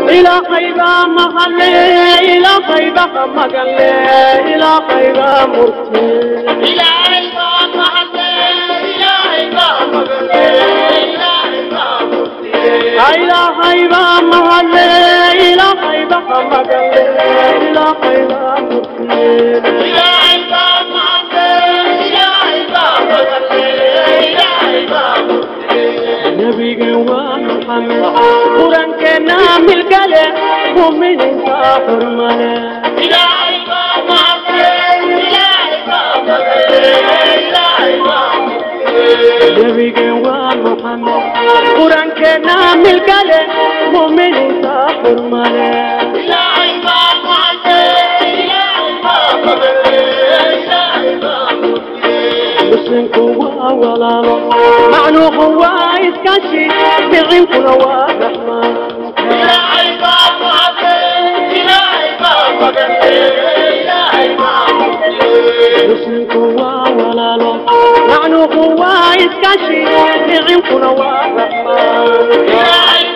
إلى خيبة مغلي إلى خيبة مغلي إلى خيبة مرسي إلى خيبة مغلي إلى خيبة مغلي إلى خيبة مرسي إلى خيبة مغلي إلى خيبة مغلي إلى خيبة مرسي إلى خيبة مغلي إلى خيبة مغلي إلى خيبة مرسي نبي محمد قرآن كنا ملكله مؤمن حرمه إلهي ما نبي محمد قرآن كنا ملكله مؤمن حرمه إلهي ما مسلمك هو ولاله معنو هو إسكاشي بعينكم هو رحمن إلهي ما مسلمك هو ولاله معنو هو إسكاشي بعينكم هو رحمن إلهي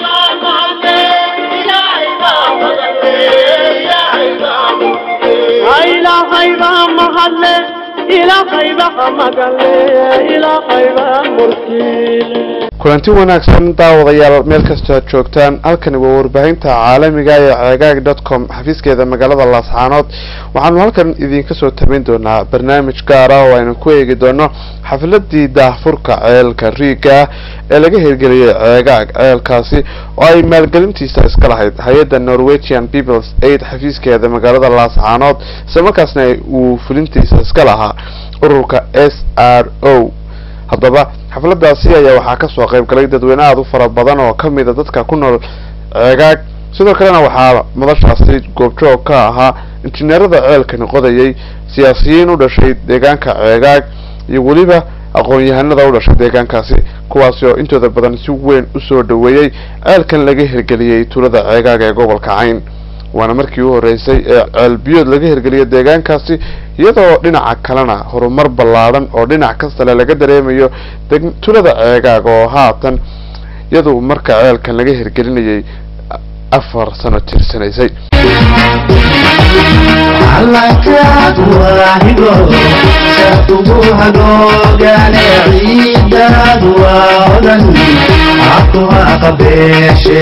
إلى خيبة محلة إلى خيبة مقلة إلى خيبة مرسيلة kulanti wanaagsan daawadayaal meel kastoo aad joogtaan halkani waa warbaahinta caalamiga ee ceegaag dot com xafiiskeeda magaalada laascaanood waxaanu halkan idinka soo tabin doonaa barnaamij gaara oo aynu ku eegi doono xafiladii daahfurka ceelka riiga ee laga hirgeliyay ceegaag ceelkaasi oo ay maalgelintiisa iska lahayd hay-adda norwegian peoples aid xafiiskeeda magaalada laascaanood isla markaasna uu fulintiisa iska lahaa ururka s r o haddaba xafladaasi ayaa waxaa kasoo qayb galay dadweyne aada u fara badan oo kamid a dadka ku nool ceegaag sidoo kalena waxaa madashaasi goobjoog ka ahaa injineerada ceelkani qodayay siyaasiyiin u dhashay deegaanka ceegaag iyo weliba aqoon-yahanada u dhashay deegaankaasi kuwaasi oo intooda badan si weyn usoo dhaweeyey ceelkan laga hirgeliyey tuulada ceegaag ee gobolka cayn waana markii u horeysay ee ceelbiyood laga hirgeliyay deegaankaasi iyadoo dhinaca kalena horumar ballaadhan oo dhinac kastale laga dareemayo tulada ceegaag oo haatan iyadu marka ceelkan laga hirgelinayay afar sano tirsanaysay calankaad waahigo shaakugu hagoogane ciidaad waa odan cakuha qabeeshe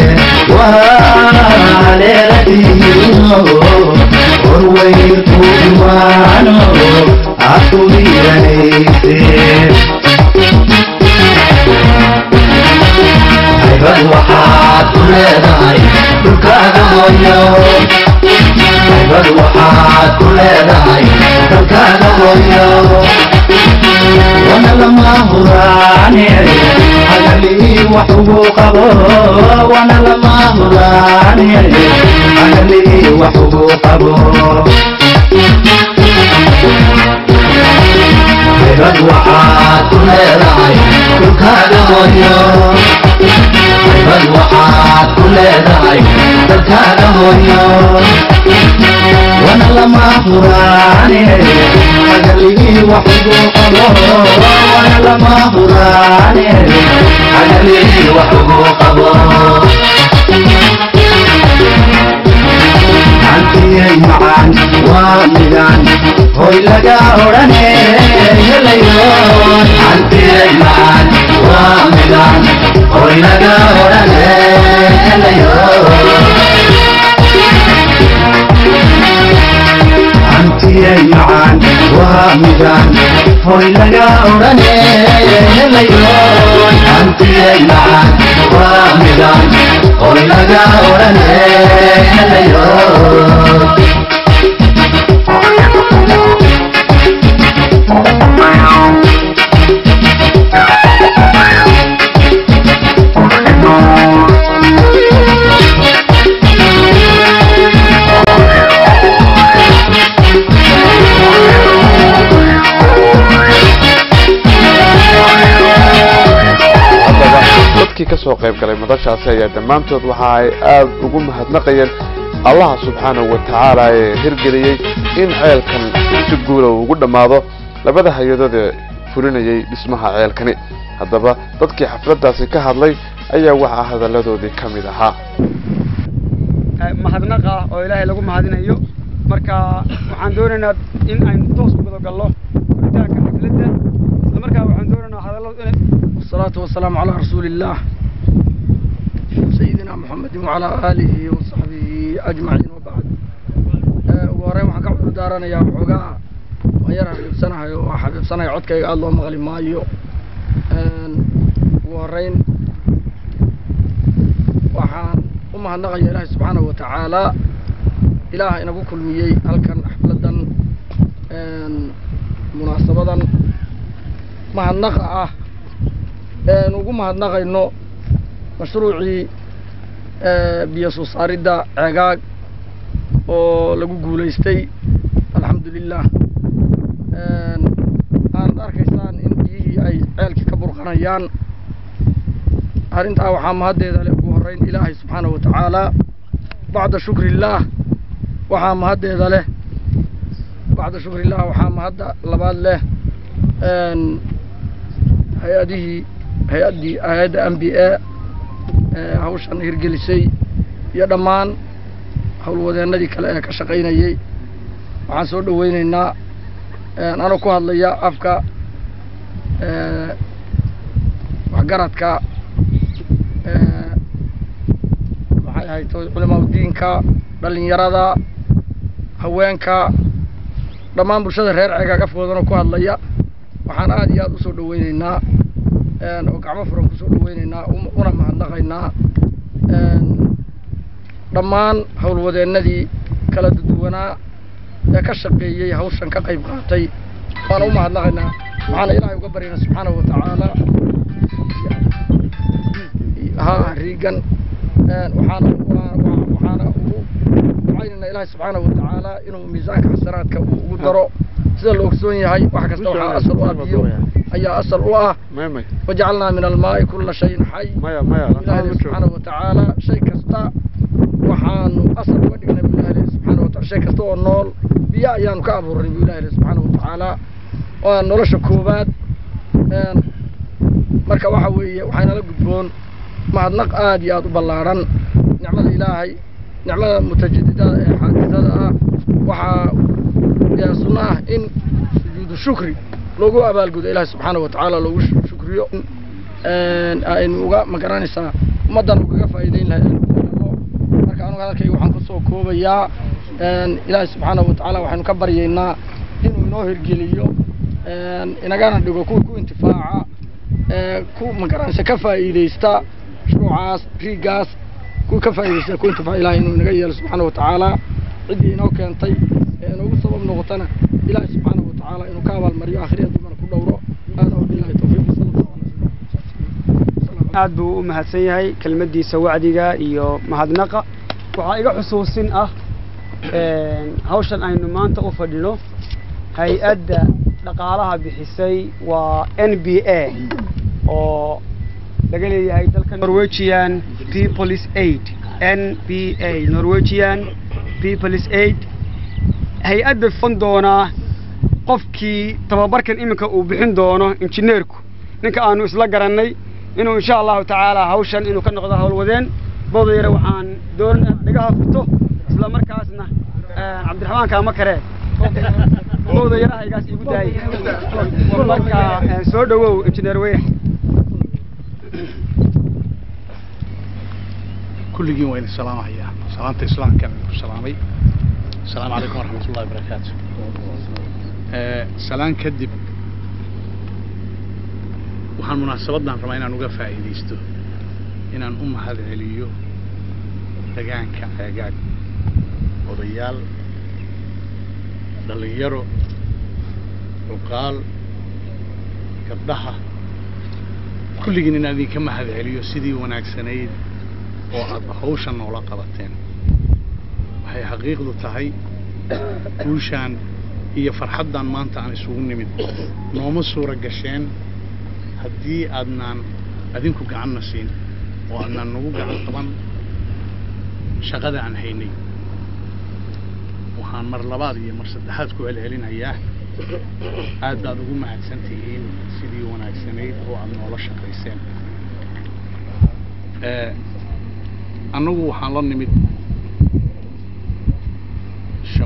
waaleeladiino horweynku imaano akugiranayse haybad waxaad ku leedahay dhulkaaga hooyo haybad waxaad ku leedahay dalkaaga hooyo wana lama huraane hagalii wax ugu qabo wana lama huraane hagalii wax ugu qabo haybad waxaad ku leedahay dhulkaaga hooyo haybad waxaad ku leedahay dalkaaga hooyo wana lama huraane hagalii wax ugu qabo wana lama huraane hagalii wax ugu qabo antiyay macaan waa midaan hoy laga odhane helayo antiyay macaan waa midaan hoy laga odhane helayo antiyay macaan waa midaan hoy laga odhane helayo antiyay macaan waa midaan hoy laga odhane helayo haddaba dadkii kasoo qayb galay madashaasi ayaa dhammaantood waxa ay aada ugu mahadnaqayeen allaha subxaanahu wa tacaala ee hirgeliyey in ceelkan si guula uu ugu dhammaado labada hay-adood ee fulinayay dhismaha ceelkani haddaba dadkii xafladaasi ka hadlay ayaa waxaa hadalladoodii ka mid ahaa eh, mahadnaq ah oo ilaahay lagu mahadinayo marka waxaan doonaynaa in aynu toos u guda gallo furitaanka xafladda isla markaa waxaan doonaynaa hadalladu inay والصلاة والسلام على رسول الله سيدنا محمد وعلى آله وصحبه أجمعين وبعد وهرين waxaan ka cudur daaranayaa waxoogaa waan yar xabibsanahay oo xabibsanahay codkayga aada loo maqli maayo ugu horeyn waxaan u mahadnaqaya ilaahay subxaanahu watacaala ilaah inagu kulmiyey halkan xafladan munaasabadan mahadnaqa ah een ugu mahadnaqayno mashruucii biyo soo saaridda ceegaag oo lagu guulaystay alxamdulilah aanad arkaysaan in biyihii ay ceelkii ka burqanayaan arrintaa waxaa mahaddeeda leh ugu horreyn ilaahay subxaanahu wa tacaala bacda shukrillaah waxaa mahaddeeda leh bacda shukrillaah waxaa mahadda labaad leh hay-adihii hay-addii hay-adda m b a hawshan hirgelisay iyo dhammaan howlwadeennadii kale ee ka shaqaynayey waxaan soo dhaweyneynaa anoo ku hadlaya afka waxgaradka maxay ahayd culamaa udiinka dhalinyarada haweenka dhammaan bulshada reer ceegaag afkoodanoo ku hadlaya waxaan aada iyo aada usoo dhaweyneynaa oo gacmo furan kusoo dhaweyneynaa una mahadnaqaynaa dhammaan howlwadeennadii kala duduwanaa ee ka shaqeeyey hawshan ka qayb qaatay waana u mahadnaqaynaa waxaana ilaahay uga baryana subxaanahu watacaala ha riigan waxaana waxaana ugu ducaynayna ilaahay subxaanahu watacaala inuu miisaanka xasanaadka uu ugu daro sida la ogsoon yahay wax kasta waxaa asal u ah biyo ayaa asal u ah wajacalnaa min almaa'i kulla shayin xay ilaahay subxaanahu watacaala shay kasta waxaanu asal uga dhignay bu ilahi subxaana wataala shay kasta oo nool biyo ayaanu ka abuurnay bu ilahi subxaana watacaala waa nolosha koowaad marka waxa weeye waxaynala gudboon mahadnaq aada iyo aada u ballaadhan nicmada ilaahay nicmada mutajadidada ee xaadisada ah waxaa sunno ah in sujuudu shukri loogu abaalgudo ilaahay subxaana watacaala loogu shukriyo aynu uga magaranaysaa ummaddan ugaga faa'iideyn lahay marka anugu hadalkayga waxaan kusoo koobayaa ilaahay subxaanahu watacaala waxaynu ka baryaynaa inuu inoo hirgeliyo inagana dhigo kuwa ku intifaaca ku magaranaysa ka faa'iideysta mashruucaas riigaas kuwa ka faa'iideysta ku intifaaca ilahay inuu inaga yeelo subxaana watacaala ciddii inoo keentay ee inoogu sabab noqotana ilaahay subxaanahu watacaala inuu ka abaalmariyo aakhiriya dumana ku dhowro aada wabilahi tawfiiq sala allahu alay aad buu u mahadsan yahay kelmaddiisa wacdiga iyo mahadnaqa waxaa iga xusuusin ah hawshan aynu maanta u fadhino hay-adda dhaqaalaha bixisay waa n b a oo laga leeyahay dalka norwegian peoples aid n b a norwegian peoples aid hay-adda fon doonaa qofkii tababarkan iminka uu bixin doono injineerku ninka aanu isla garannay inuu insha allahu tacaala hawshan inuu ka noqdo howlwadeen bodayare waxaan doonaa dhigaha furto isla markaasna cabdiraxmaan kaama karee bodayarahaygaas igu daayay marka soo dhawow injineer weyx kulligiin waa idin salaamahayaa salaanta islaamkaan idinku salaamay asalaamu calaykum waraxmat ullahi wabarakaatu salaan kadib waxaan munaasabaddan rabaa inaan uga faa'iidaysto inaan u mahad celiyo degaanka ceegaag odayaal dhallinyaro cuqaal gabdhaha kulligiin inaan idinka mahad celiyo sidii wanaagsanayd oo aada hawshan noola qabateen waxay xaqiiqdu tahay guushaan iyo farxaddan maanta aan isugu nimid nooma suura gasheen haddii aadnaan adinku gacanna siin oo aadnaan nagu gacan qaban shaqada aan haynay waxaan mar labaad iyo mar saddexaad ku celcelinayaa aad baad ugu mahadsan tihiin sidii wanaagsanayd oo aada noola shaqayseen annagu waxaan la nimid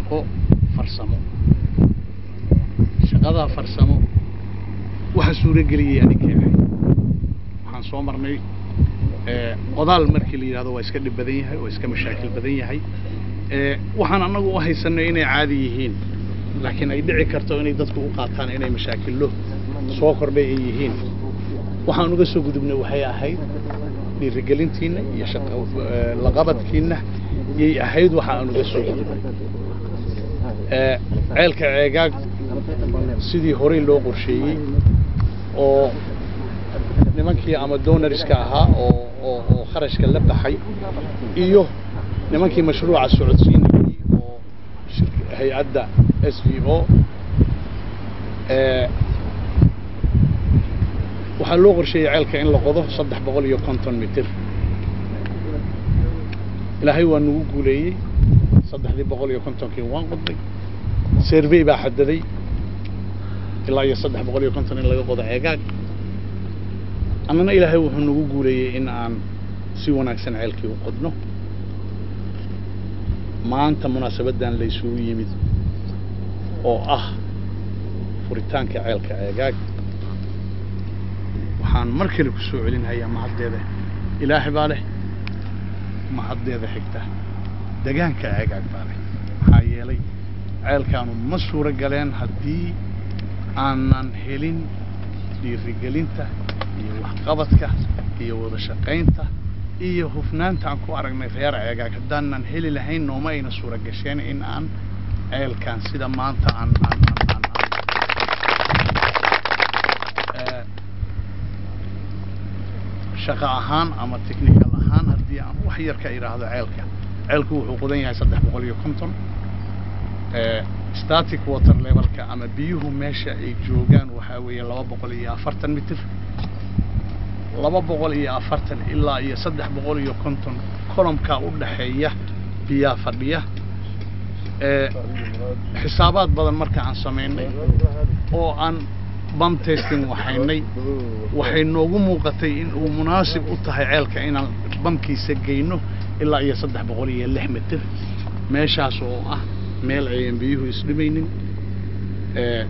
shaqo farsamo shaqadaa farsamo waxa suurageliyey aninkay ahayd waxaan soo marnay ee, qodaal markii la yidhahdo waa iska dhib badan yahay waa iska mashaakil badan yahay ee, waxaan annagu u haysanay inay caadi yihiin laakiin ay dhici karto inay dadku u qaataan inay mashaakillo soo kordhay ay yihiin waxaan uga soo gudubnay waxay ahayd dhiirigelintiinna iyo shaqa ee, laqabadkiinna yay ahayd waxa aan uga soo gudubnay ee, ceelka ceegaag sidii horey loo qorsheeyey oo nimankii ama donoriska ahaa oo oo oo kharashka la baxay iyo nimankii mashruuca socodsiinayay oo shirk- hay-adda s v o ee waxaa loo qorsheeyey ceelka in la qodo saddex boqol iyo konton mitir ilaahay waa nagu guuleeyey saddexdii boqol iyo kontonkii waan qodnay survey baa xadaday ilaa iyo saddex boqol iyo konton in laga qodo ceegaag annana ilaahay wuxuu nagu guuleeyey in aan si wanaagsan ceelkii u qodno maanta munaasabaddan laysugu yimid oo ah furitaanka ceelka ceegaag waxaan mar kale ku soo celinhayaa mahaddeeda ilaahay baa leh mahaddeeda xigta degaanka ceegaag baa leh maxaa yeelay ceelkaanu ma suuro galeen haddii aanan helin dhiirigelinta iyo waxqabadka iyo wada shaqaynta iyo hufnaanta aan ku aragnay reer ceegaag haddaanan heli lahayn nooma ayna suura gasheen in aan ceelkan sida maanta aan aan aan aan aan ee, shaqo ahaan ama technical ahaan haddii aan wax yar ka idhaahdo ceelka ceelku wuxuu qodan yahay saddex boqol iyo konton ee, static water levelka ama biyuhu meesha ay joogaan waxaa weeye laba boqol iyo afartan mitir laba boqol iyo afartan ilaa iyo saddex boqol iyo konton kolomkaa u dhaxeeya biyaa fadhiya ee xisaabaad badan marka aan samaynay oo aan bam testing waxaynay waxay noogu muuqatay in uu munaasib u tahay ceelka inaan bamkiisa geyno ilaa iyo saddex boqol iyo lix mitir meeshaas oo ah meel ayan biyuhu isdhimaynin ee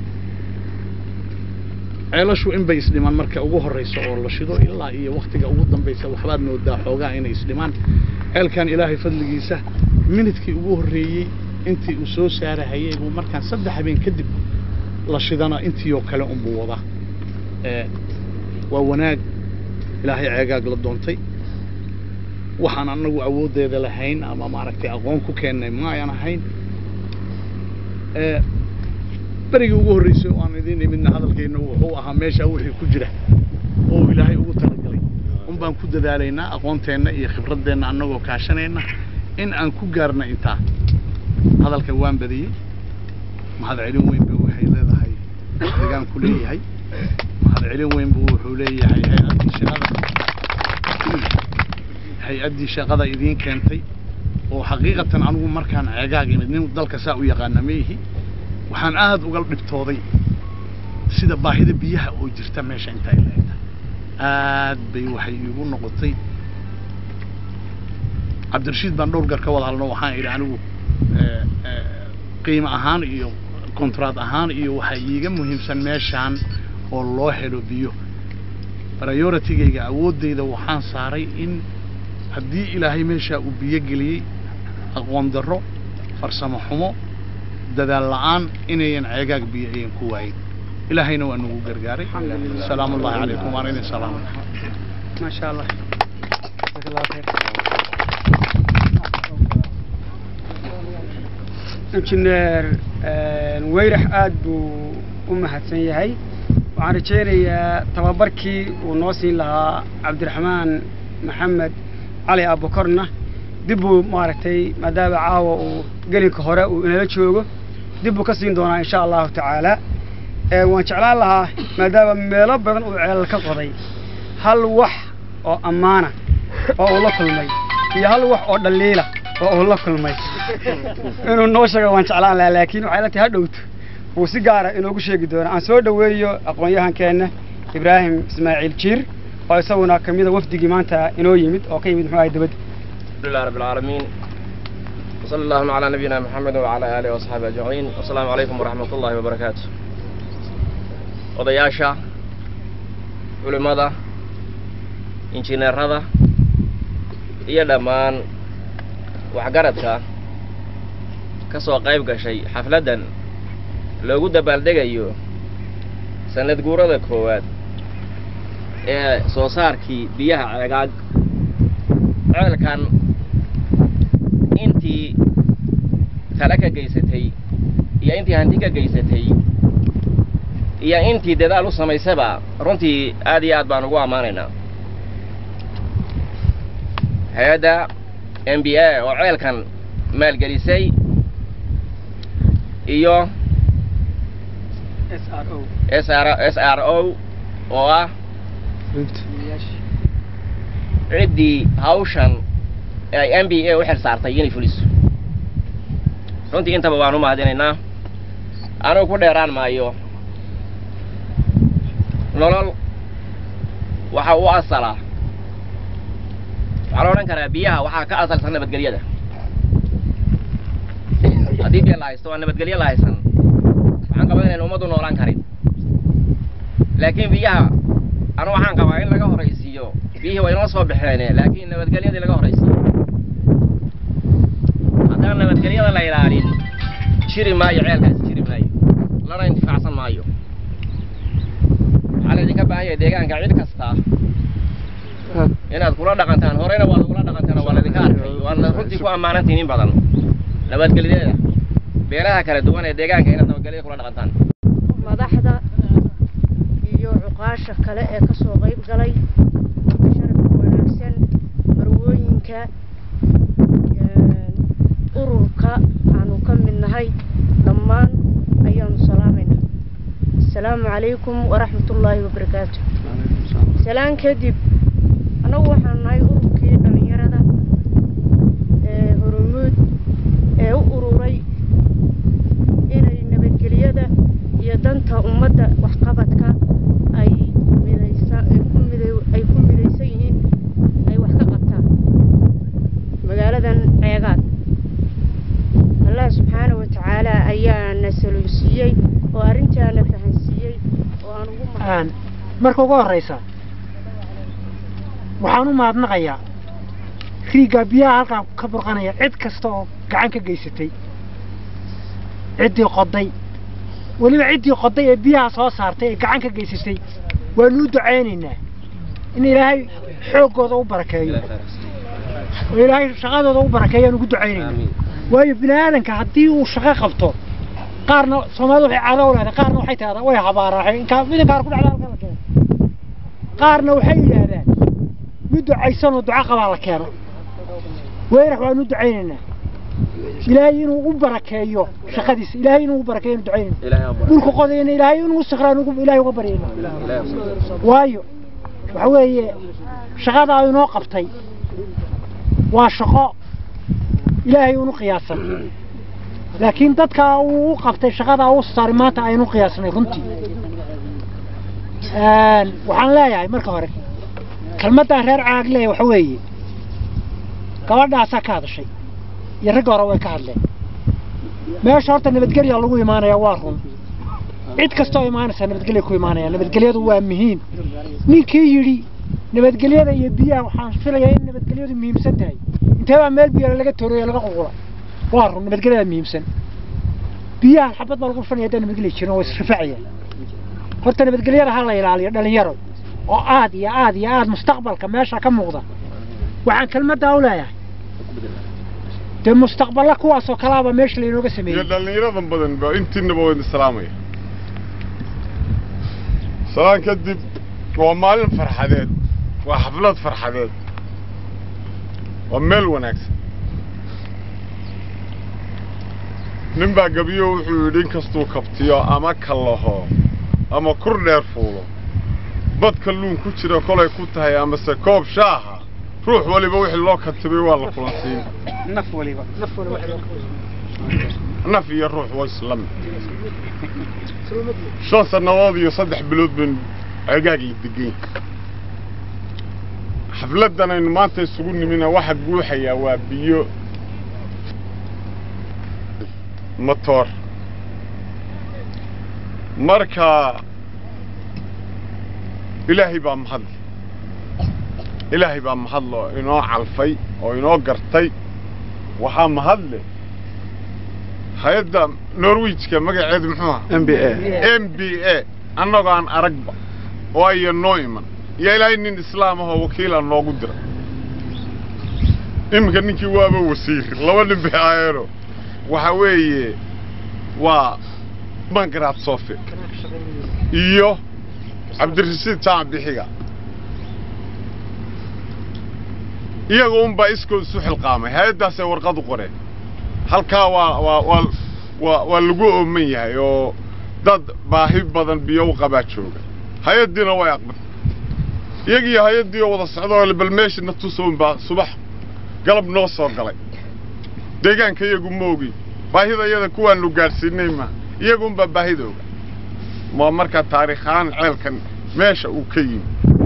ceelashu in bay isdhimaan marka ugu horreysa oo la shido ilaa iyo waktiga ugu dambaysa waxbaad moodaa xoogaa inay isdhimaan ceelkan ilaahay fadligiisa minidkii ugu horreeyey intii uu soo saarahayay buu markaan saddex habeen kadib la shidana intii oo kale unbuu wadaa ee waa wanaag ilaahay ceegaag la doontay waxaan anagu awooddeeda lahayn ama maaragtay aqoon ku keennay ma ayan ahayn ee berigii ugu horreysay oo aan idiin imidna hadalkayna wuxuu ahaa meesha wixii ku jira oo ilaahay ugu talagalay un baan ku dadaalaynaa aqoonteenna iyo khibraddeenna annagoo kaashanayna in aan ku gaarna intaa hadalka waan badiyey mahadcelin weyn ba waxay leedahay deegaanku leeyahay mahadcelin weyn buu wuxuu leeyahay hay-addii shaqada hay-addii shaqada idiin keentay oo xaqiiqatan anigu markaan ceegaag imid nin dalka saa u yaqaana maihi waxaan aada uga dhibtooday sida baahida biyaha oo jirta meesha inta ay leegtahay aad bay waxay iigu noqotay cabdirashiid baan dhowr gar ka wada hadlno waxaan idhi anigu ee, ee, qiimo ahaan iyo kontraad ahaan iyo waxaa iiga muhiimsan meeshaan oo loo helo biyo prioritigayga awooddayda waxaan saaray in haddii ilaahay meeshaa uu biyo geliyey aqoon darro farsamo xumo dadaal la'aan inayan ceegaag biyo ayan ku waayin ilaahayna waa nagu gargaaray salaamu ullahi calaykum waan idin salaamay ما شاء الله جزاك الله خير injineer weyrax aad buu u mahadsan yahay waxaan rajaynayaa tababarkii uu noo siin lahaa cabdiraxmaan maxamed cali abukorna dib buu maaragtay maadaama caawa uu gelinka hore uu inala joogo dib buu ka siin doonaa insha allahu tacaala ee waan jeclaan lahaa maadaama meelo badan uu ceelal ka qoday hal wax oo ammaana oo uu la kulmay iyo hal wax oo dhaliila oo uu la kulmay inuu noo sheego waan jeclaan lahaa laakiin waxay la tahay ha dhowto wuu si gaara inoogu sheegi doona aan soo dhoweeyo aqoon-yahankeenna ibraahim ismaaciil jiir oo isaguna ka mida wafdigii maanta inoo yimid oo ka yimid muxuu ahay dibadda الحمد لله رب العالمين وصلى اللهم على نبينا محمد وعلى آله وأصحابه أجمعين والسلام عليكم ورحمة الله وبركاته odayaasha culimmada injineerada iyo dhammaan waxgaradka ka soo qayb gashay xafladdan loogu dabaaldegayo sanad guurada koowaad ee soo saarkii biyaha ceegaag ceelkan intii tale ka geysatay iyo intii hanti ka geysatay iyo intii dadaal u samaysaba runtii aad iyo aad baan ugu ammaanaynaa hay-adda m b a oo ceelkan maalgelisay iyo s r s r o oo ah ciddii hawshan ay m b a u xil saartay inay fuliso runtii intaba waan u mahadinaynaa anugu ku dheeraan maayo nolol waxa u asala waxaa la odhan karaa biyaha waxaa ka asalsan nabadgelyada haddii biyo la haysto waa nabadgelyo la haysan waxaan qabaa inayn ummaddu noolaan karin laakiin biyaha anu waxaan qabaa in laga horaysiiyo biyihii waa inoo soo baxeene laakiin nabadgelyadii laga horaysiiyo haddaan nabadgelyada la ilaalin jiri maayo ceelkaasi jiri maayo lana intifaacsan maayo waxaa laydinka baahan yahay deegaanka cid kasta inaad kula dhaqantaan horeyna waad ugula dhaqantaan oo waa laydinka arkay waadna runtii ku ammaanantiin in badan nabadgelyadeeda beelaha kala duwan ee deegaanka inaad nabadgelyada kula dhaqantaan madaxda iyo cuqaasha kale ee ka soo qayb galay sharafka wanaagsan marwooyinka ururka aanu ka mid nahay dhammaan ayaanu salaamayna asalaamu calaykum waraxmatullaahi wabarakaatu salaan kadib annagu waxaanu nahay ururkii dhallinyarada ee horumuud ee u ururay inay nabadgelyada iyo danta ummadda waxqabadka ay midaysa ay ku miday ay ku midaysan yihiin ay wax ka qabtaan magaaladan ceegaad allah subxaana wa tacaala ayaana saluusiiyey oo arrintaana fahansiiyey oo aan ugu mahad marka ugu horraysa waxaan u mahadnaqayaa riiggaa biyaha halkaa ka burqanaya cid kasta oo gacan ka geysatay ciddii qoday weliba ciddii qoday ee biyaha soo saartay ee gacan ka geysatay waanu u ducaynaynaa in ilaahay xooggooda u barakeeyo oo ilaahay shaqadooda u barakeeyo aan ugu ducaynaynaa waayo bini aadanka haddii uu shaqo qabto qaarna soomaalida waxay caado u leedahay qaarna waxay tahdaa way habaaraaxay inkaa midinkaar ku dhacda halka la keeno qaarna waxay yidhaahdaan mid ducaysan oo duco qabaa la keeno weyrax waanu ducaynaynaa ilaahay inuu u barakeeyo shaqadiisa ilaahay inuu u barakeeyo inu ducaynayna dhulka qodayna ilaahay inuu sikraan ilaahay uga baryayna waayo waxa weeye shaqadaa inoo qabtay waa shaqo ilaahay unu qiyaasan laakiin dadka uu u qabtay shaqadaa uu saaray maanta aynu qiyaasnay runtii waxaan leeyahay marka hore kelmaddaa reer caag leeyahay waxa weeye gabadhaasaa ka hadashay iyo ragga hore way ka hadleen meesha horta nabadgelya lagu imaanaya waa run cid kastoo imaanaysa nabadgelya ku imaanaya nabadgelyadu waa muhiim ninkii yidhi nabadgelyada iyo biyaha waxaan filayaa in nabadgelyadu muhiimsan tahay intee baa meel biyo laga tooriyo laga qulqula waa run nabadgelyada muhiimsan biyaha xabad baa lagu fanaya haddaan nabadgelya jirin oo israfacaya horta nabadgelyada ha la ilaaliyo dhalinyaro oo aad iyo aad iyo aad mustaqbalka meesha ka muuqda waxaan kelmaddaa u leeyahay dee mustaqballa kuwaasoo kalaaba meesha laynooga iyo sameeyey dhallinyaradan badan ba intiinaba waa idin salaamaya salaan kadib waa maalin farxadeed waa xaflad farxadeed waa meel wanaagsan nin baa gabiyo wuxuu yidhi inkastuu kabtiyo ama kallaho ama kur dheer fuulo bad kalluun ku jira kolay ku tahay amase koob shaaha ruux waliba wixii loo katibay waa la kulansiin naf waliba naf waliba naf iyo ruux waa isla mid shan sannadood iyo saddex bilood baynu cegaag la degayn xafladdan aynu maanta isugu nimina waxa guuxayaa waa biyo matoor marka ilaahay baa mahadle ilaahay baa mahadle oo inoo calfay oo inoo gartay waxaa mahadle hay-adda norwijka magaceedu muxuu aha m b a m b a annagoo aan aragba oo aya noo iman iyo ilaahay nin islaam ahoo wakiila noogu dira iminka ninkii waaba wasiir laba nin bay ahaayeeno waxa weeye waa mangaraad sofe iyo cabdirashiid jaamac bixiga iyaga unbaa iskood isu xilqaamay hay-addaasay warqad u qoreen halkaa waa waa waa waa waa lagu ooman yahay oo dad baahi badan biyo u qabaa jooga hay-addiina way aqbal iyagiiyo hay-addii oo wada socda oo bal meeshana tusoon baa subax galab noo soo galay deegaanka iyagu ma ogi baahida iyada kuwaanu gaadhsiinay ma iyagunbaa baahida oga ma marka taariikhaan ceelkan meesha uu ka yimi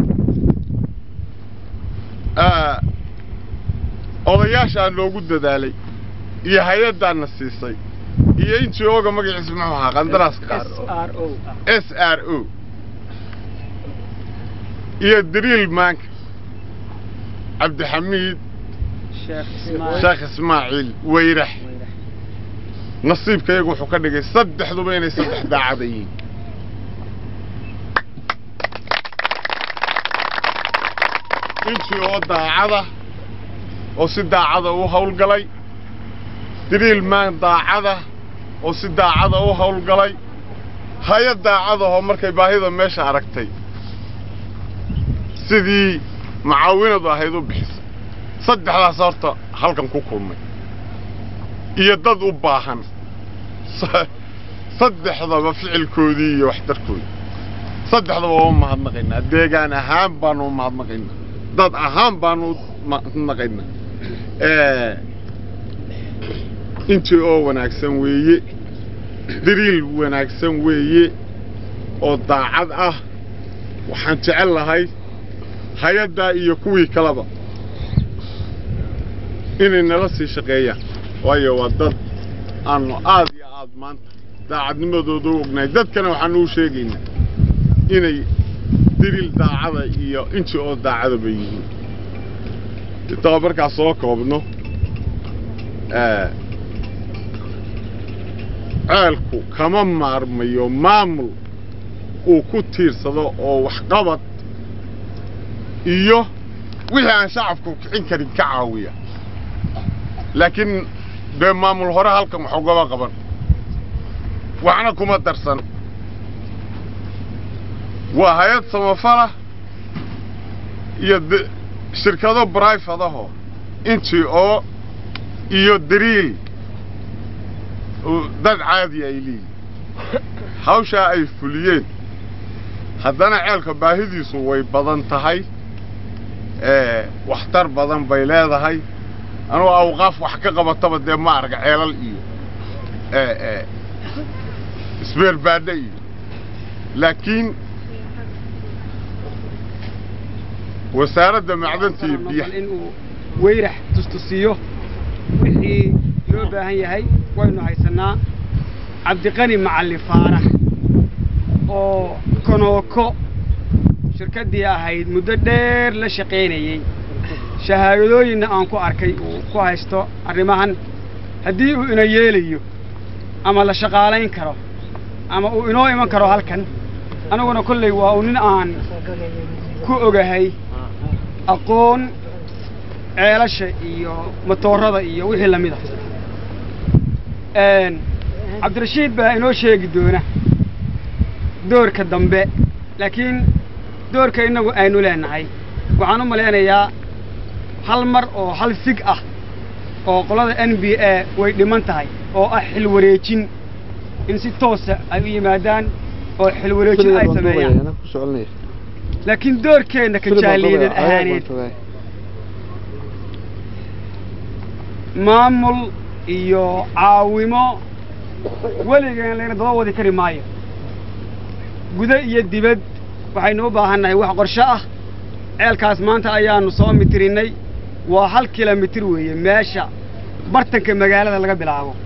odayaashaa noogu dadaalay iyo hay-addaana siisay iyo intii ooga magaciisa muxuu ahaa qandaraaska qaar s r o iyo dariil maanka cabdixamiid sheekh ismaaciil weyrax nasiibka iyagu wuxuu ka dhigay saddexduba inay saddex daacada yihiin intii oo daacada oo si daacada u hawlgalay dariil maan daacada oo si daacada u hawlgalay hay-ad daacadahoo markay baahida meesha aragtay sidii mucaawinadu ahayd u bixisay saddexdaas horta halkan ku kulmay iyo dad u baahan saddexdaba ficilkoodii iyo waxtarkoodii saddexdaba waa u mahadnaqaynaa deegaan ahaan baanu u mahadnaqaynaa dad ahaan baanu u mahadnaqaynaa intii oo wanaagsan weeye dariil wanaagsan weeye oo daacad ah waxaan jecel lahay hay-addaa iyo kuwii kaleba inay nala sii shaqeeyaan waayo waa dad aanu aad iyo aad maanta daacadnimadooda u ognahay dadkana waxaanu u sheegaynaa inay dariil daacada iyo intii oo daacadaba yihiin intaba markaa soo koobno ceelku kama maarmayo maamul uu ku tiirsado oo waxqabad iyo wixii aan shacabku kicin karin ka caawiya laakiin dee maamul hore halkan wax ugaba qaban waxna kuma darsan waa hay-ad samafala iyo shirkado brifadaho intii oo iyo dariil dad caadi ay leeyihin hawshaa ay fuliyeen haddana ceelka baahidiisu way badan tahay waxtar badan bay leedahay anugu awqaaf wax ka qabataba dee ma arga ceelal iyo isbeerbaadhe iyo laakiin wasaaradda macdanta iyo biyaha inuu weyrax tustusiyo wixii loo baahan yahay waynu haysanaa cabdiqani macalli faarax oo konooko shirkaddii ahayd muddo dheer la shaqaynayey shahaadooyinna aan ku arkay uu ku haysto arrimahan haddii uu ina yeelayo ama la shaqaalayn karo ama uu inoo iman karo halkan anaguna kolley waa uu nin aan ku ogahay aqoon ceelasha iyo matoorada iyo wixii lamid a cabdirashiid baa inoo sheegi doona doorka dambe laakiin doorka innagu aynu leenahay waxaan u malaynayaa hal mar oo hal fig ah oo qolada n b a way dhiman tahay oo ah xil wareejin in si toosa ay u yimaadaan oo xil wareejin ay sameeyaan laakiin doorkeenna ka jaaliyadeed ahaaneed maamul iyo caawimo weligeen layna daba wadi kari maayo gudo iyo dibad waxaynu u baahannahay wax qorsho ah ceelkaas maanta ayaanu soo mitirinnay waa hal kilomitir weeye meesha bartanka magaalada laga bilaabo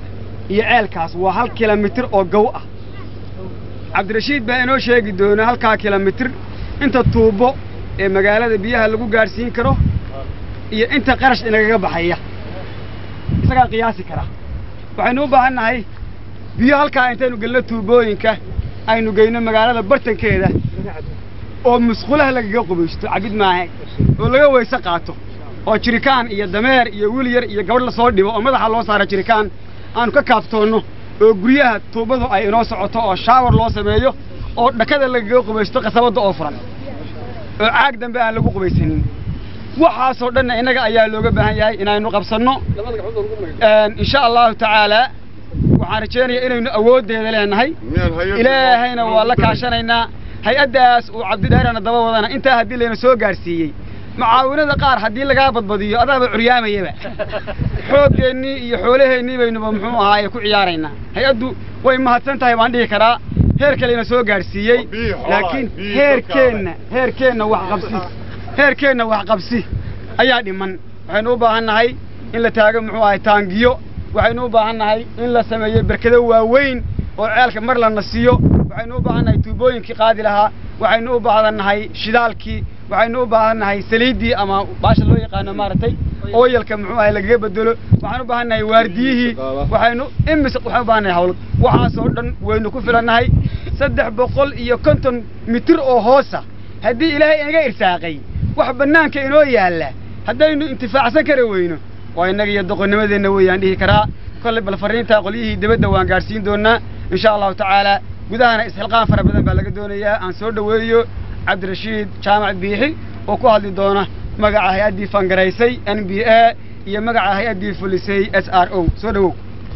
iyo ceelkaas waa hal kilomitir oo gow ah cabdirashiid baa inoo sheegi doona halkaa kilomitir inta tuubo ee magaalada biyaha lagu gaadhsiin karo iyo inta qarash inagaga baxaya isagaa qiyaasi kara waxaynu u baahan nahay biyo halkaa intaynu gelno tuubooyinka aynu geyno magaalada bartankeeda oo musqulaha lagaga qubaysto cabid maaha oo laga weyse qaato oo jirikaan iyo dameer iyo wiil yar iyo gabadh lasoo dhibo oo madaxa loo saara jirikaan aanu ka kaaftoonno oo guryaha tuubadu ay inoo socoto oo shaawar loo sameeyo oo dhakada lagaga qubaysto qasabadda oo furan oo caag dambe aan lagu qubaysanin waxaasoo dhanna innaga ayaa looga baahan yahay inaynu qabsanno insha allahu tacaalaa waxaan rajaynayaa inaynu awooddeeda leenahay ilaahayna waa la kaashanaynaa hay-addaas uu cabdidheerana daba wadana intaa haddii layna soo gaadhsiiyey mucaawinada qaar haddii lagaa badbadiyo adaaba curyaamayaba xoogeennii iyo xoolaheennii baynuba muxuu ahaaye ku ciyaaraynaa hay-addu way mahadsan tahay baan dhihi karaa heerka layna soo gaadhsiiyey laakiin heerkeenna heerkeenna waxqabsi heerkeenna waxqabsi ayaa dhiman waxaynu u baahan nahay in la taago muxuu ahay taangiyo waxaynu u baahan nahay in la sameeyo berkado waaweyn oo ceelka mar la nasiyo waxaynu u baahan nahay tuubooyinkii qaadi lahaa waxaynu u baahan nahay shidaalkii waxaynu u baahan nahay saliiddii ama baasha loo yaqaano maaragtay ooyalka muxuu ahay lagaga bedelo waxaan u baahan nahay waardiyihii waxaynu imis waxaan u baahan nahay hawlad waxaasoo dhan waynu ku filannahay saddex boqol iyo konton mitir oo hoosa haddii ilaahay inaga irsaaqay wax bannaanka inoo yaalla haddaynu intifaacsan kari weyno waa innaga iyo doqonnimadeenna weeyaan dhihi karaa kolley bal farriintaa qolyihii dibadda waan gaadhsiin doonaa insha allahu tacaalaa gudahana isxilqaan fara badan baa laga doonayaa aan soo dhoweeyo cabdirashiid jaamac biixi oo ku hadli doona magaca hay-addii fangaraysay n b a iyo magaca hay-addii fulisay s r o soo dhowow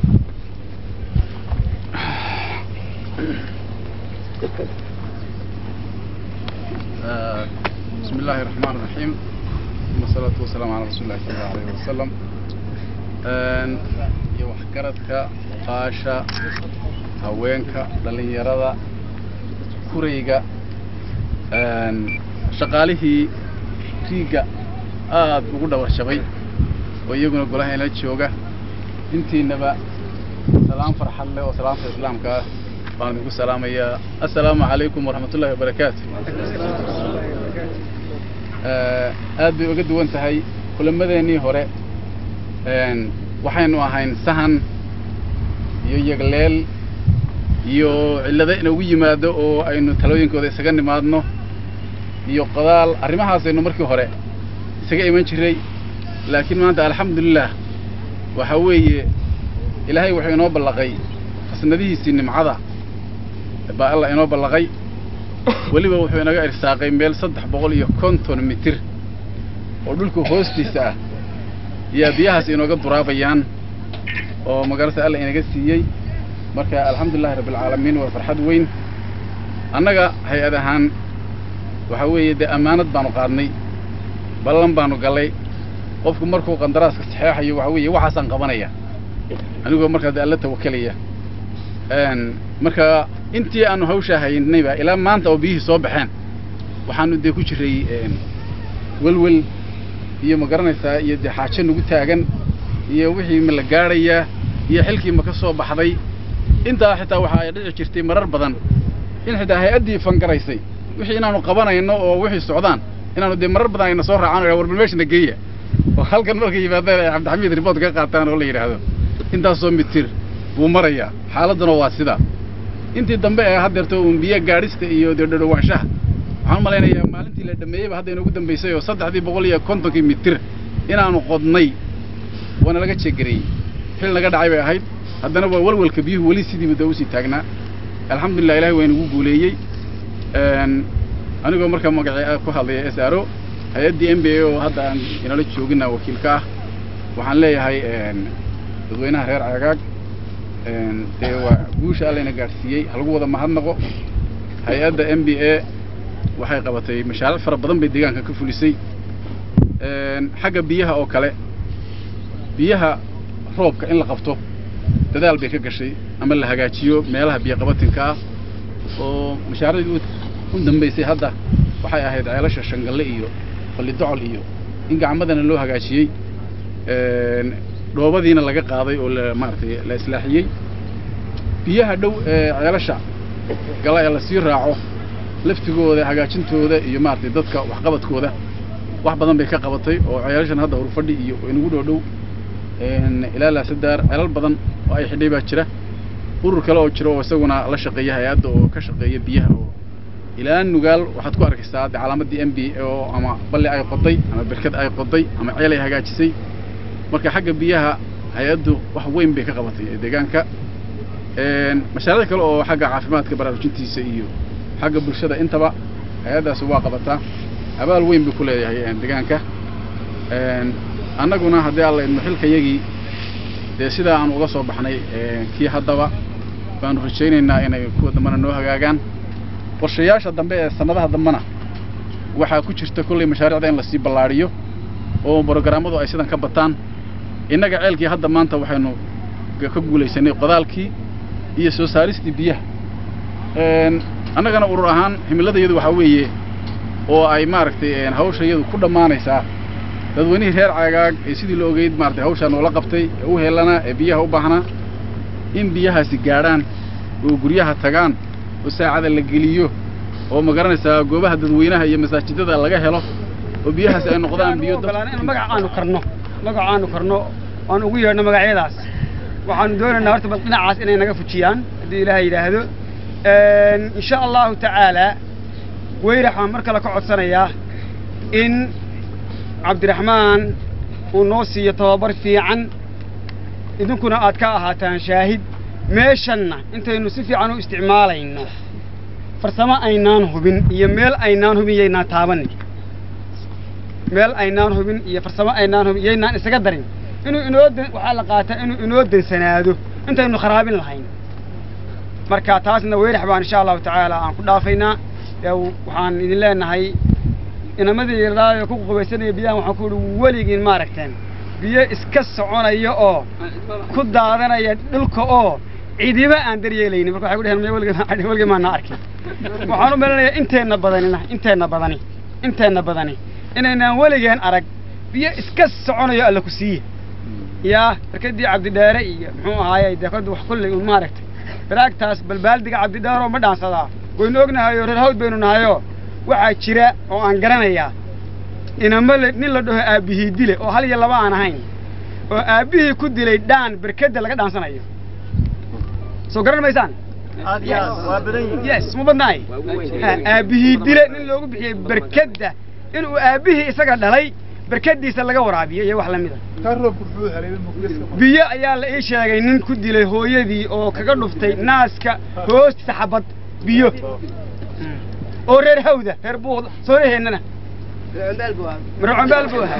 بسم الله الرحمن الرحيم والصلاة والسلام على رسول الله صلى الله عليه وسلم iyo waxgaradka qaasha haweenka dhallinyarada kurayga shaqaalihii riigga aad ugu dhawarshabay oo iyaguna golaha ila jooga intiinaba salaam farxad leh oo salaamta islaamka ah baan idinku salaamayaa assalaamu calaykum waraxmatullahi wabarakaatu aad bay uga duwan tahay kulamadeenii hore waxaynu ahayn sahan iyo yagleel iyo cillado inagu yimaado oo aynu talooyinkooda isaga nimaadno iyo qodaal arrimahaasaynu markii hore isaga iman jiray laakiin maanta alxamdulilah waxa weeye ilaahay wuxuu inoo ballaqay fasnadihiisii nimcada baa alla inoo ballaqay weliba wuxuu inaga irsaaqay meel saddex boqol iyo konton mitir oo dhulka hoostiisa ah yaa biyahaas inooga duraabayaan oo magarata alla inaga siiyey marka alxamdulilahi rabbilcaalamiin waa farxad weyn annaga hay-ad ahaan waxa weeye dee ammaanad baanu qaadnay ballan baanu gallay qofku markuu qandaraaska saxeexayo waxa weeye waxaasaan qabanaya anigoo markaa dee alla tawakalaya marka intii aanu hawshaa haynayba ilaa maanta oo biyihii soo baxeen waxaanu dee ku jiray welwel iyo ma garanaysaa iyo dee xaajo nagu taagan iyo wixii ma la gaadhayaa iyo xilkii ma ka soo baxday intaa xitaa waxa ay dhici jirtay marar badan in xitaa hay-addii fangaraysay wixii inaanu qabanayno oo wixii socdaan inaanu dee marar badan ayna soo raacaan oo warbal meeshana geeya oo halkan markay yimaadaan ay cabdixamiid ribood ka qaataan oo la yidhaahdo intaasoo mitir buu marayaa xaaladduna waa sidaa intii dambe ee haddeerto uun biyo gaadhista iyo dee dhadhowaanshaha waxaan u malaynayaa maalintii la dhameeyeyba hadda inoogu dambaysay oo saddexdii boqol iyo kontonkii mitir inaanu qodnay waana laga jeegareeyey xil naga dhacay bay ahayd haddana waa walwalka biyuhu weli sidiiba dee usii taagnaa alxamdulilah ilahay waa inagu guuleeyey anigoo markaa magacii ku hadlaya s r o hay-addii m b a oo hadda aan inala joogina wakiilka ah waxaan leeyahay dadweynaha reer cagaag dee waa guusha allayna gaadhsiiyey halagu wada mahadnaqo hay-adda m b a waxay qabatay mashaariic fara badan bay deegaanka ka fulisay xagga biyaha oo kale biyaha roobka in la qabto dadaal bay ka gashay ama la hagaajiyo meelaha biyoqabatinka ah oo mashaariicdii u dambaysay hadda waxay ahayd ceelasha shangalle iyo fallidocol iyo in gacmadana loo hagaajiyey dhoobadiina laga qaaday oo la maaragtay la islaaxiyey biyaha dhow ee ceelasha gala ee lasii raaco laftigooda hagaajintooda iyo maaragtay dadka waxqabadkooda wax badan bay ka qabatay oo ceelashan hadda hurfadhi iyo inagu dhow dhow ilaa laasadaar ceelal badan oo ay xidhay baa jira urur kale oo jira oo isaguna la shaqeeya hay-adda oo ka shaqeeya biyaha oo ilaa nugaal waxaad ku arkaysaa de calaamaddii m b oo ama balli ay qoday ama berkad ay qoday ama ceel ay hagaajisay marka xagga biyaha hay-addu wax weyn bay ka qabatay ee deegaanka mashaariic kale oo xagga caafimaadka baraarujintiisa iyo xagga bulshada intaba hay-addaasi waa qabataa abaal weyn bay ku leedahay deegaanka annaguna haddii alla idmo xilkayagii dee sidaa aan uga soo baxnay kii haddaba baanu rajaynaynaa inay kuwa dambena noo hagaagaan qorshayaasha dambe ee sannadaha dambena waxaa ku jirta kollay mashaariicda in lasii ballaadhiyo oo brogaraamadu ay sidan ka bataan innaga ceelkii hadda maanta waxaynu ka guulaysanay qodaalkii iyo soo saaristii biyaha annagana urur ahaan himiladayadu waxaa weeye oo ay maaragtay hawsha iyadu ku dhammaanaysaa dadweynihii reer caagaag ee sidii la ogeyd maaragtay hawshaa noola qabtay ee u helanaa ee biyaha u baahnaa in biyahaasi gaadhaan oo guryaha tagaan oo saacada la geliyo oo ma garanaysaa goobaha dadweynaha iyo masaajidada laga helo oo biyahaasi ay noqdaan biyo in magac aanu karno magac aanu karno aan ugu yeedhno magacyadaas waxaanu doonaynaa horta bal dhinacaas inay naga fujiyaan haddii ilaahay yidhaahdo insha allahu tacaala weyrax baan mar kale ka codsanayaa in cabdiraxmaan uu noo siiyo tababar fiican idinkuna aad ka ahaataan shaahid meeshanna intaynu si fiican u isticmaalayno farsamo aynaan hubin iyo meel aynaan hubin yaynaan taabanin meel aynaan hubin iyo farsamo aynaan hubin yaynaan isaga darin inuu inoo waxaa la qaataa inuu inoo dansanaado intaynu kharaabin lahayn marka taasna weyrax baan insha allahu tacaala aan ku dhaafaynaa waxaan idin leenahay inamadii yardaayo ku qubaysanaya biyahan waxaan ku ihi weligiin maaragteen biyo iska soconaya oo ku daadanaya dhulka oo cidiba aan daryeelaynin marka waxay ku dheheen weligeed weligeen maana arkin waxaan u melanayaa inteenna badanina inteenna badani inteenna badani inaynaan weligeen arag biyo iska soconayo alla ku siiye yaa barkadii cabdidheere iyo muxuu ahaayey dee kod wax kulley un maaragtay baraagtaas balbaaldiga cabdidheeroo ma dhaansadaa waynu ognahayoo reer hawd baynu nahayoo waxaa jira oo aan garanayaa inama le nin la dhaho aabbihii dile oo hal iyo laba aan ahayn oo aabbihii ku dilay dhaan berkeda laga dhaansanayo soo garan maysaan yes ma badnaay aabbihii dile nin loogu bixiyey berkeda inuu aabbihii isaga dhalay berkadiisa laga waraabiyo iyo wax lamida biyo ayaa la ii sheegay nin ku dilay hooyadii oo kaga dhuftay naaska hoostiisa xabad biyo oo reer hawda reer buuqda sooraheennana marcombaal buu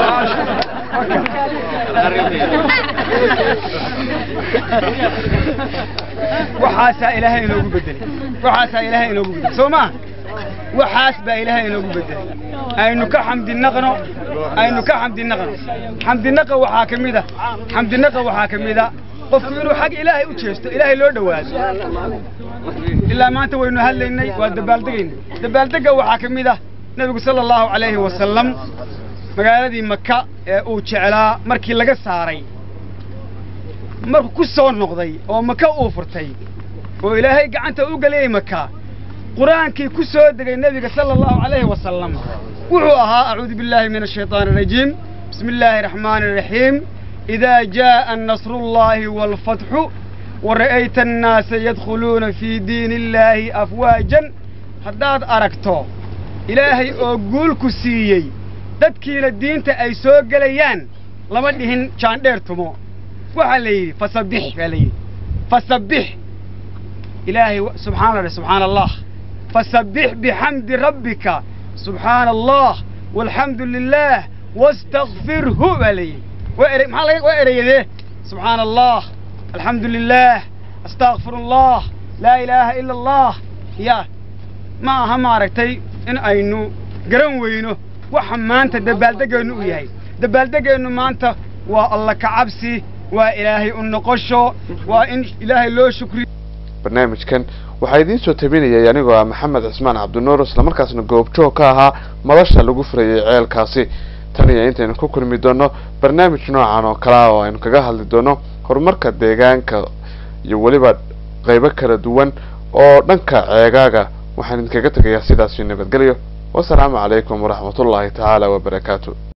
waxaasaa ilaahay inoogu bedelay waxaasaa ilaahay inoogu bedelay soo maa waxaas baa ilaahay inoogu bedelay aynu ka xamdinaqno aynu ka xamdinaqno xamdinaqa waxaa ka mid a xamdinaqa waxaa ka mid a qofku inuu xag ilaahay u jeesto ilaahay loo dhowaado ilaa maanta waynu hadlaynay waa dabaaldegaynay dabaaldega waxaa ka mid ah nebigu sala allahu calayhi wasalam magaaladii maka ee uu jeclaa markii laga saaray markuu ku soo noqday oo maka uu furtay oo ilaahay gacanta u geliyey maka qur-aankii ku soo degay nebiga sala allahu calayhi wasalam wuxuu ahaa acuudu billaahi min ashaytaani arajiim bismi illaahi araxmaani araxiim idaa jaa'a nasrullaahi waalfatxu wara'ayta annaasa yadkhuluuna fii diini illaahi afwaajan haddaad aragto ilaahay oo guulku siiyey dadkiina diinta ay soo gelayaan lama dhihin jaandheer tumo waxaa la yidhi fasabbix baa la yidhi fasabbix ilaahay subxaan allah subxaana allah fasabbix bixamdi rabbika subxaana allah walxamdu lilaah wastakfirhu baa la yidhi waa ere maxaa laga waa ereyadee subxaana allah alxamdu lilaah astakfir allah laa ilaaha ila allah ya ma aha maaragtay in aynu garan weyno waxa maanta dabaaldegeennu u yahay dabaaldegeennu maanta waa alla kacabsi waa ilaahay u noqosho waa in ilaahay loo shukriyo barnaamijkan waxaa idiin soo tabinayay anigoo ah maxamed cismaan cabdinuur islamarkaasna goobjoog ka ahaa madasha lagu furayay ceelkaasi tan iyo intaynu ku kulmi doono barnaamij noocan oo kale ah oo aynu kaga hadli doono horumarka deegaanka iyo weliba qeybo kala duwan oo dhanka ceegaaga waxaan idinkaga tegayaa sidaasi nabadgelyo wasalaamu calaykum waraxmatullaahi tacaala wabarakaatu